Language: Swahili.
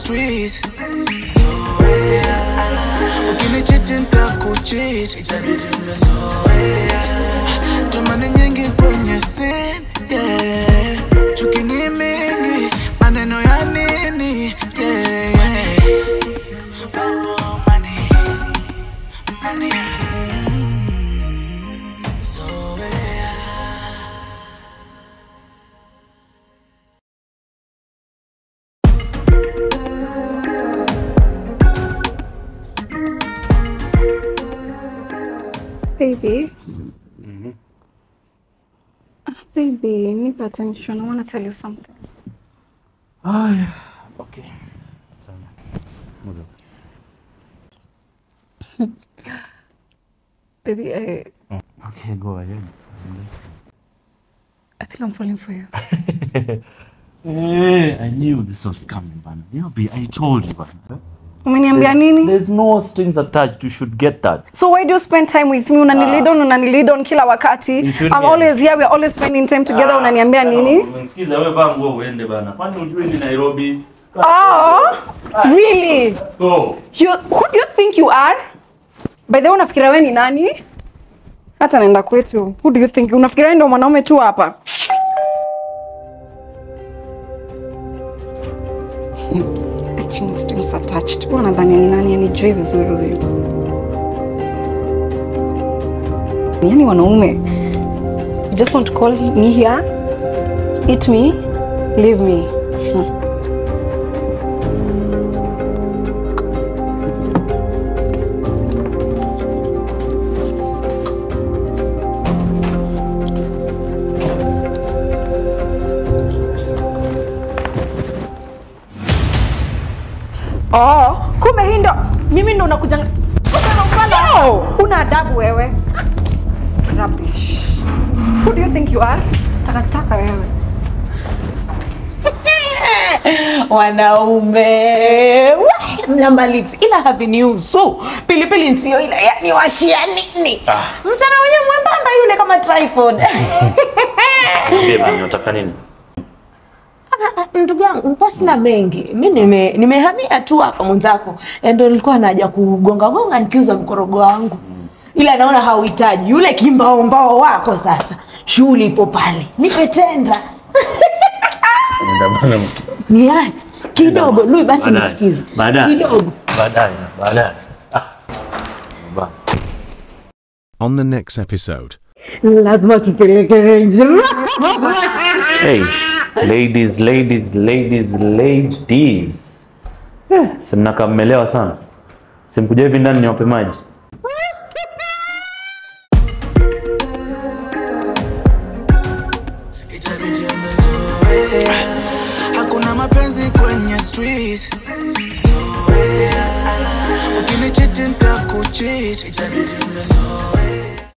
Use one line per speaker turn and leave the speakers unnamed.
streets zoea ukinichiti ntakuchit itabidi umezoea tamani nyingi kwenye scene yeah. chuki ni mingi maneno ya nini yeah, yeah. Money, money, mm, zoea
Baby. Ah, Baby, nipe attention. I want to tell you something.
Haya, okay. Sawa. Moja.
Baby, I,
Okay, go ahead.
I think I'm falling for you.
Hey, I knew this was coming, bana. You be, I told you, bana.
Umeniambia nini?
There's no strings attached. You should get that.
So why do you spend time with me? Unanilid on, unanilid on kila wakati.
You shouldn't
I'm
get-
always here. We're always spending time together. Unaniambia nini?
Umesikiza wewe vaa nguo uende bana. Kwani ujui ni Nairobi?
Oh, really?
Go.
You, who do you think you are? By the way, unafikiria wewe ni nani? Hata naenda kwetu. Who do you think? Unafikiria wewe ndio mwanaume tu hapa? Ati strings attached. Wewe unadhani ni nani? Anijui vizuri huyu. Yaani wanaume. You just want to call me here, eat me, leave me. Hmm. Oh, kumbe hii ndo mimi ndo nakuja no! Una adabu wewe. Rubbish. Who do you think you are? Takataka wewe.
wanaume Wah, mlamba lips ila haviniusu pilipili nsio ila yani washia nini msana wenye mwembamba yule kama tripod
Beba, unataka nini?
ndugu yangu kwa sina mengi mi nime- nimehamia tu hapa mwenzako Eh, ndo nilikuwa naja kugonga gonga nikiuza mkorogo wangu ila naona hauhitaji yule kimbaombao wako sasa shughuli ipo pale nipe tenda
Nenda bana.
niache kidogo lui basi
Baadaye.
nisikize
Baadaye.
kidogo
Baadaye, baadaye. Ah. Bana.
On the next episode.
lazima tupeleke range
Hey, ladies, ladies, ladies, ladies. Eh, simnaka mmelewa sana. Simkuja hivi ndani niwape maji.
itabidi umezoea hakuna mapenzi kwenye streets zoea ukinichiti ntakuchit itabidi umezoea